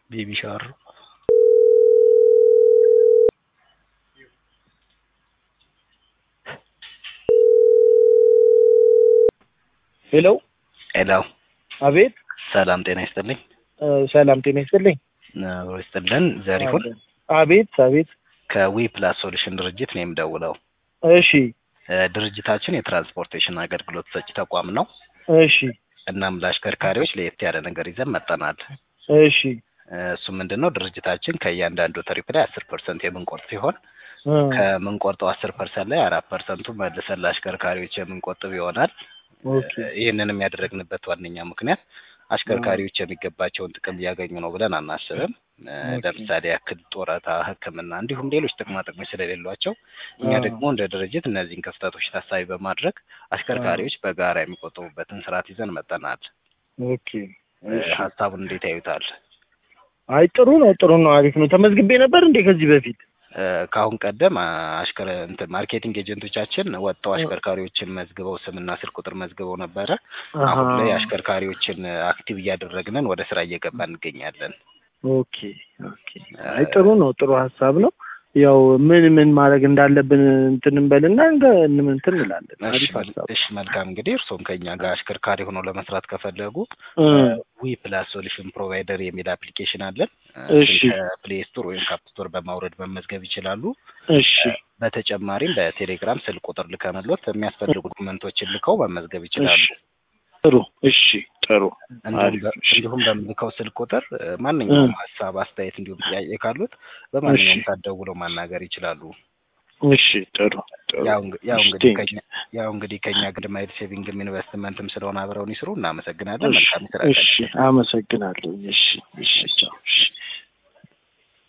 ቤቢ ሻወር ሄሎ ሄሎ አቤት ሰላም ጤና ይስጥልኝ እ ሰላም ጤና ይስጥልኝ አብሮ ይስጥልን ዘሪሁን አቤት አቤት ከዊ ፕላስ ሶሉሽን ድርጅት ነው የምደውለው እሺ እ ድርጅታችን የትራንስፖርቴሽን አገልግሎት ሰጪ ተቋም ነው እሺ እናም ለአሽከርካሪዎች ለየት ያለ ነገር ይዘን መጠናል እሺ እ እሱ ምንድን ነው ድርጅታችን ከእያንዳንዱ ትሪፕ ላይ አስር ፐርሰንት የምንቆርጥ ሲሆን እ ከምንቆርጠው አስር ፐርሰንት ላይ አራት ፐርሰንቱ መልሰን ለአሽከርካሪዎች የምንቆጥብ ይሆናል ኦኬ ይህንንም ያደረግንበት ዋነኛ ምክንያት አሽከርካሪዎች የሚገባቸውን ጥቅም እያገኙ ነው ብለን አናስብም። እ ኦኬ። ለምሳሌ ያክል ጡረታ፣ ሕክምና እንዲሁም ሌሎች ጥቅማ ጥቅሞች ስለሌሏቸው እኛ አዎ። ደግሞ እንደ ድርጅት እነዚህን ክፍተቶች ታሳቢ በማድረግ አሽከርካሪዎች በጋራ የሚቆጥቡበትን ስርዓት ይዘን መጠናል። ኦኬ እ እሺ ሀሳቡን እንዴት ያዩታል? አይ ጥሩ ነው ጥሩ ነው አሪፍ ነው ተመዝግቤ ነበር እንዴ ከዚህ በፊት እ ከአሁን ቀደም አሽከረ እንትን ማርኬቲንግ ኤጀንቶቻችን ወጥተው እ- አሽከርካሪዎችን መዝግበው ስምና ስልክ ቁጥር መዝግበው ነበረ። አሀ አሁን ላይ አሽከርካሪዎችን አክቲቭ እያደረግንን ወደ ስራ እየገባ እንገኛለን። ኦኬ ኦኬ አይ ጥሩ ነው ጥሩ ሀሳብ ነው ያው ምን ምን ማድረግ እንዳለብን እንትን እንበልና እንደ እንትን እንላለን እሺ አሪፍ መል- ሀሳብ እሺ መልካም እንግዲህ እርስዎም ከኛ ጋር አሽከርካሪ ሆነው ለመስራት ከፈለጉ እ ዊ ፕላስ ሶሉሽን ፕሮቫይደር የሚል አፕሊኬሽን አለን። እሺ ከፕሌይ ስቶር ወይም ካፕ ስቶር በማውረድ መመዝገብ ይችላሉ። እሺ በተጨማሪም በቴሌግራም ስልክ ቁጥር ልከንሎት የሚያስፈልጉ ዶክመንቶችን ልከው መመዝገብ ይችላሉ። እሺ ጥሩ እሺ ጥሩ እንዲሁም አሪፍ በ- እሺ እንዲሁም በምልከው ስልክ ቁጥር እ ማንኛውም እ ሀሳብ፣ አስተያየት እንዲሁም ጥያቄ ካሉት እሺ በማንኛውም ሰዓት ደውለው ማናገር ይችላሉ። እሺ ጥሩ ጥሩ ያው እንግ- ያው እሺ እንግዲህ ቴንክ ከኛ ያው እንግዲህ ከኛ ግድማይል ሴቪንግም ኢንቨስትመንትም ስለሆነ አብረውን ይስሩ። እናመሰግናለን። እሺ መልካም የስራ ቀን። እሺ አመሰግናለሁ እሺ እሺ ቻው